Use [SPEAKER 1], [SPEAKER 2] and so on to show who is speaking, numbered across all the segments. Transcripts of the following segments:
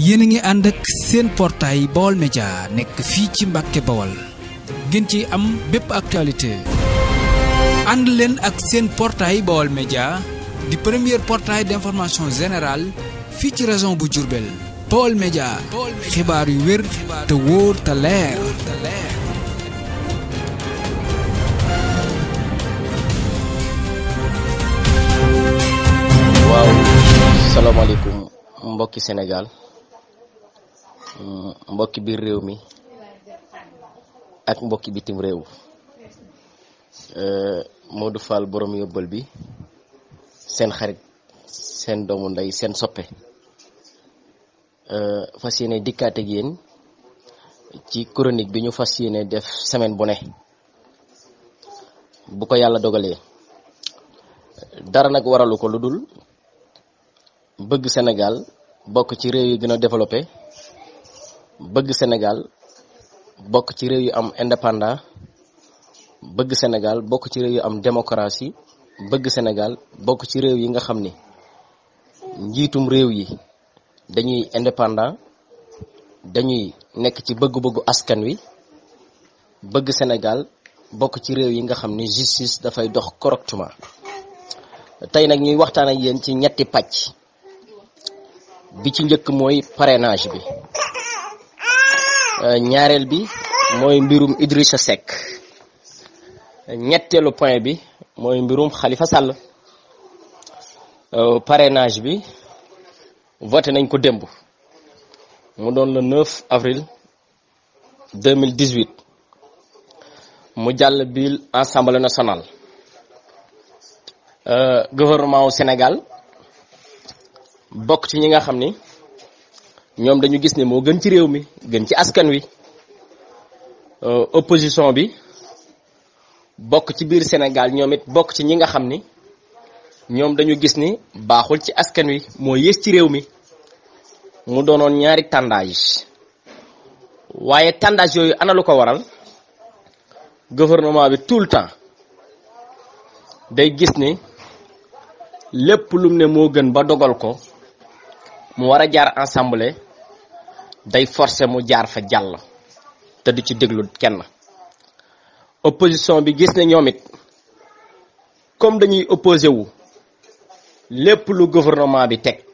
[SPEAKER 1] yéen a ngi ànd ak seen portail Baol Média nekk fii ci Mbàkke Bawol ngeen ci am bépp actualité ànd leen ak seen portail Baol Média di premier portail d'information générale fii ci région bu Diourbel Baol Média xibaar yu wér te wóor te leer
[SPEAKER 2] waaw salaamaaleykum mbokki Sénégal mbokki biir réew mi ak mbokki bitim réew Modou Fall borom yóbbal bi seen xarit seen doomu ndey seen soppe fas yéene dikkaat ak yéen ci chronique bi ñu fas yéene def semaine bu ne bu ko yàlla dogalee dara nag waralu ko lu dul bëgg Sénégal bokk ci réew yi gën a développé bëgg Sénégal bokk ci réew yu am indépendant bëgg Sénégal bokk ci réew yu am démocratie bëgg Sénégal bokk ci réew yi nga xam ni njiitum réew yi dañuy indépendant dañuy nekk ci bëgg-bëggu askan wi bëgg Sénégal bokk ci réew yi nga xam ni justice dafay dox correctement tey nag ñuy waxtaan ak yéen ci ñetti pàcc bi ci njëkk mooy parrainage bi ñaareel bi mooy mbirum Idrissa Seck ñetteelu point bi mooy mbirum Khalifa Sall parrainage bi voté nañ ko démb mu doon le 9 avril 2018 mu jàll biir Assemblée nationale gouvernement wu Sénégal bokk ci ñi nga xam ni ñoom dañu gis ne moo gën ci réew mi gën ci askan wi opposition bi bokk ci biir Sénégal ñoom it bokk ci ñi nga xam ni ñoom dañu gis ni baaxul ci askan wi moo yées ci réew mi mu doonoon ñaari tendage waaye tendage yooyu ana lu ko waral gouvernement bi tout le temps day gis ni lépp lum ne moo gën ba dogal ko mu war a jaar assemblée day forcer mu jaar fa jàll te du ci déglu kenn opposition bi gis ne ñoom it comme dañuy opposé wu lépp lu gouvernement bi teg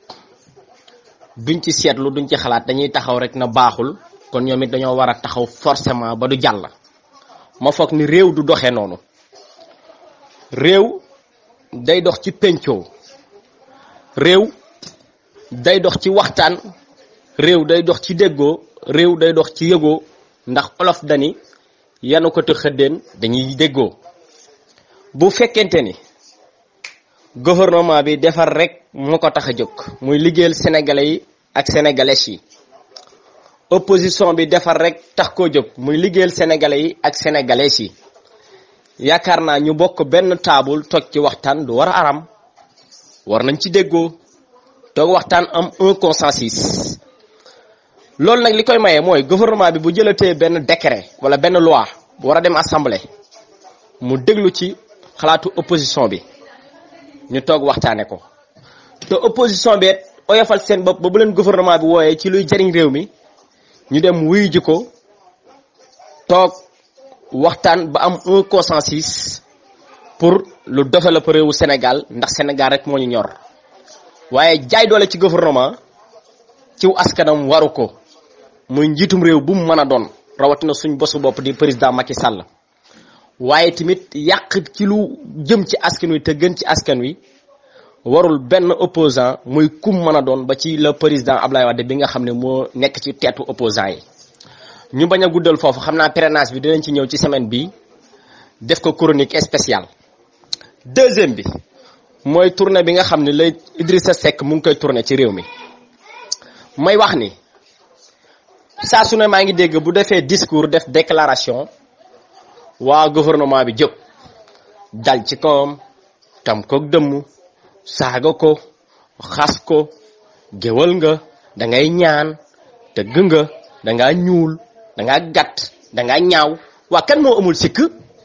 [SPEAKER 2] duñ ci seetlu duñ ci xalaat dañuy taxaw rek na baaxul kon ñoom it dañoo war a taxaw forcément ba du jàll ma foog ni réew du doxee noonu réew day dox ci pencoo réew day dox ci waxtaan réew day dox ci déggoo réew day dox ci yëgoo ndax olof dani yanu ko te xëddeen dañuy déggoo bu fekkente ni gouvernement bi defar rek moo ko tax a jóg muy liggéeyal sénégalais yi ak sénégalaises yi opposition bi defar rek tax koo jóg muy liggéeyal sénégalais yi ak sénégalaises yi yaakaar naa ñu bokk benn taabul toog ci waxtaan du war a aram war nañ ci déggoo toog waxtaan am un consensus loolu nag li koy maye mooy gouvernement bi bu jëlatee benn décret wala benn loi bu war a dem assemblée mu déglu ci xalaatu opposition bi ñu toog waxtaane ko te opposition bi oyofal seen bopp ba bu leen gouvernement bi wooyee ci luy jariñ réew mi ñu dem wuyu ji ko toog waxtaan ba am un consensus pour lu développer réewu Sénégal ndax Sénégal rek moo ñu ñor waaye jaay doole ci gouvernement ciw askanam waru ko muy njiitum réew bu mu mën a doon rawatina suñ bosu bopp di président Macky Sall waaye tamit yàq ci lu jëm ci askan wi te gën ci askan wi warul benn opposant muy kum mën a doon ba ci le président Ablaye Wade bi nga xam ne moo nekk ci teetu opposant yi ñu bañ a guddal foofu xam naa parrainage bi dinañ ci ñëw ci semaine bi def ko chronique spéciale deuxième bi mooy tournée bi nga xam ne lay Idrissa Seck mu ngi koy tourné ci réew mi may wax ni saa su ne maa ngi dégg bu defee discours def déclaration waa gouvernement bi jóg dal ci kawam tam ko dëmm saaga ko xas ko géwal nga da ngay ñaan tëgg nga da ngaa ñuul da ngaa gàtt da ngaa ñaaw waa kan moo amul sikk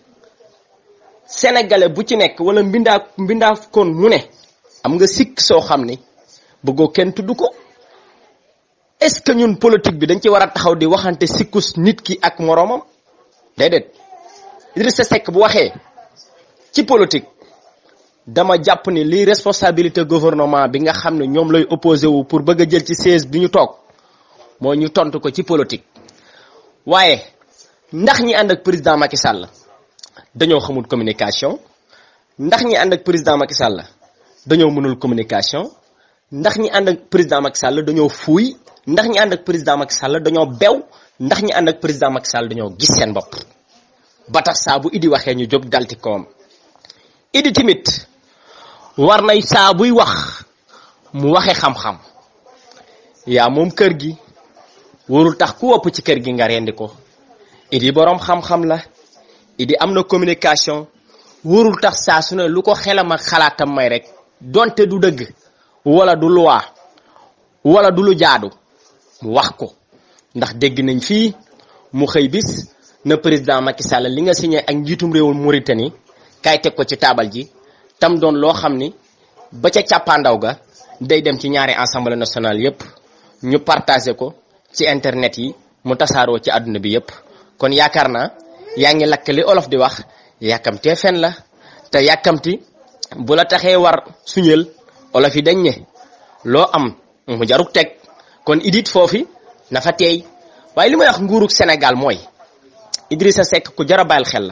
[SPEAKER 2] sénégalais bu ci nekk wala mbindaa mbindaa kon mu ne am nga sikk soo xam ni bëggoo kenn tudd ko est-ce que ñun politique bi dañ ci war a taxaw di waxante sikkus nit ki ak moroomam déedéet Idrissa Seck bu waxee ci politique dama jàpp ni lii responsabilité gouvernement bi nga xam ne ñoom lay opposé wu pour bëgg a jël ci siège bi ñu toog moo ñu tontu ko ci politique waaye ndax ñi ànd ak président Macky Sall dañoo xamul communication ndax ñi ànd ak président Macky Sall dañoo mënul communication ndax ñi ànd ak président Macky Sall dañoo fuuy ndax ñi ànd ak président Macky Sall dañoo bew ndax ñi ànd ak président Macky Sall dañoo gis seen bopp ba tax saa bu Idi waxee ñu jóg dalti koom Idi tamit war nay saa buy wax mu waxe xam-xam yaa moom kër gi warul tax ku wopp ci kër gi nga rendi ko Idi boroom xam-xam la Idi am na communication warul tax saa su ne lu ko xelam ak xalaatam may rek donte du dëgg wala du loi wala du lu jaadu mu wax ko ndax dégg nañ fii mu xëy bis na président Macky Sall li nga signé ak njiitum réewul Mauritanie kay teg ko ci taabal ji tam doon loo xam ni ba ca càppaandaw ga day dem ci ñaari assemblée nationale yépp ñu partagé ko ci internet yi mu tasaaroo ci àdduna bi yépp kon yaakaar naa yaa ngi lakk li olof di wax yàkkamtee fen la te yàkkamti bu la taxee war suñël olof yi dañ ne loo am mu jaruk teg kon idit foofi na fa teey waaye li may wax nguurug Sénégal mooy Idrissa Seck ku jar a bàyyil xel la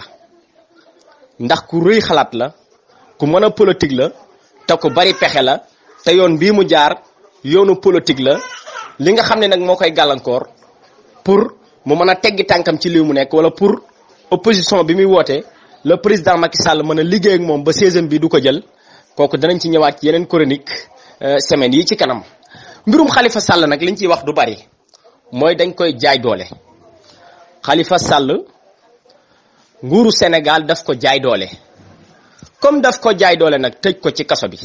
[SPEAKER 2] ndax ku rëy xalaat la ku mën a politique la te ku bari pexe la te yoon bii mu jaar yoonu politique la li nga xam ne nag moo koy gàllankoor pour mu mën a teggi tànkam ci lii mu nekk wala pour opposition bi muy woote le président Macky Sall mën a liggéey ak moom ba seizième bi du ko jël kooku danañ ci ñëwaat ci yeneen chronique semaine yi ci kanam mbirum Khalifa Sall nag liñ ciy wax du bari mooy dañ koy jaay doole Khalifa Sall nguuru Sénégal daf ko jaay doole comme daf ko jaay doole nag tëj ko ci kaso bi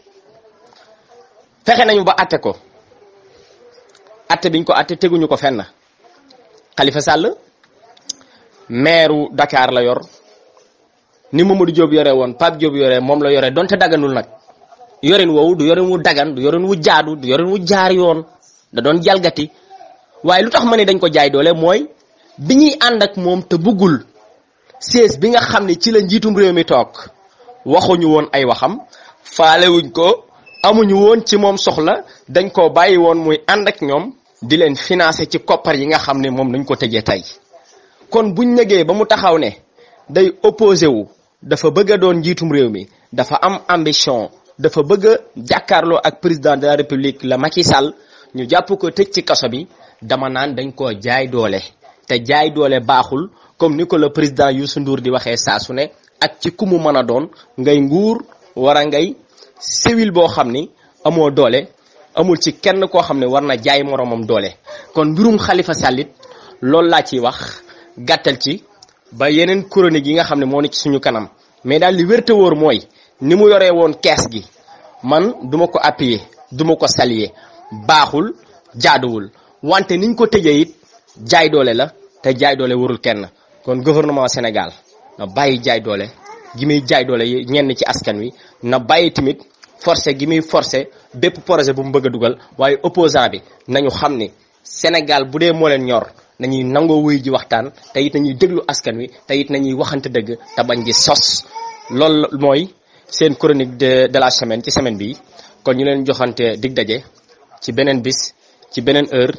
[SPEAKER 2] fexe nañu ba atte ko atte biñ ko atte teguñu ko fenn Khalifa Sall maire Dakar la yor ni Mamadou Diop yore woon Pape Diop yore moom la yore donte daganul nag yorin woowu du yorin wu dagan du yorin wu jaadu du yorin wu jaar yoon da doon jalgati waaye lu tax ma ne dañ ko jaay doole mooy bi ñuy ànd ak moom te bëggul siège bi nga xam ne ci la njiitum réew mi toog waxuñu woon ay waxam faalewuñ ko amuñu woon ci moom soxla dañ ko bàyyi woon muy ànd ak ñoom di leen financer ci koppar yi nga xam ne moom dañ ko tëjee tey kon buñ negee ba mu taxaw ne day opposé wu dafa bëgg a doon njiitum réew mi dafa am ambition dafa bëgg a jàkkaarloo ak président de la république la Macky Sall ñu jàpp ko tëj ci kaso bi dama naan dañ koo jaay doole te jaay doole baaxul comme ni ko le président Youssou Ndour di waxee saa su ne ak ci ku mu mën a doon ngay nguur war a ngay civil boo xam ni amoo doole amul ci kenn koo xam ne war na jaay moromam doole kon mbirum Khalifa Sall it loolu laa ciy wax gàttal ci ba yeneen chronique yi nga xam ne moo ne ci suñu kanam mais daal li wérte wóor mooy ni mu yoree woon kees gi man duma ko appuyer duma ko saluer baaxul jaaduwul wante niñ ko tëjee it jaay doole la te jaay doole warul kenn kon gouvernement Sénégal na bàyyi jaay doole gi muy jaay doole ñenn ci askan wi na bàyyi tamit forcé gi muy forcé bépp projet bu mu bëgg a dugal waaye opposant bi nañu xam ni Sénégal bu dee moo leen ñor nañuy nangoo wuy ji waxtaan te it nañuy déglu askan wi te it nañuy waxante dëgg te bañ di sos loolu mooy seen chronique de de la semaine ci semaine bi kon ñu leen joxante dig daje ci beneen bis ci beneen heure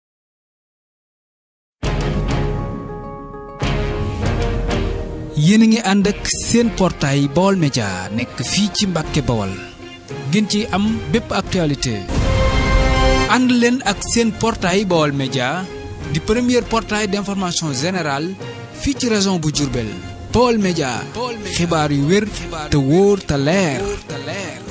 [SPEAKER 1] yéen a ngi ànd ak seen portail Baol Média nekk fii ci Mbàkke Bawol ngeen ci am bépp actualité ànd leen ak seen portail Baol Média di premier portail d'information générale fii ci région bu Diourbel Baol Média xibaar yu wér te wóor te leer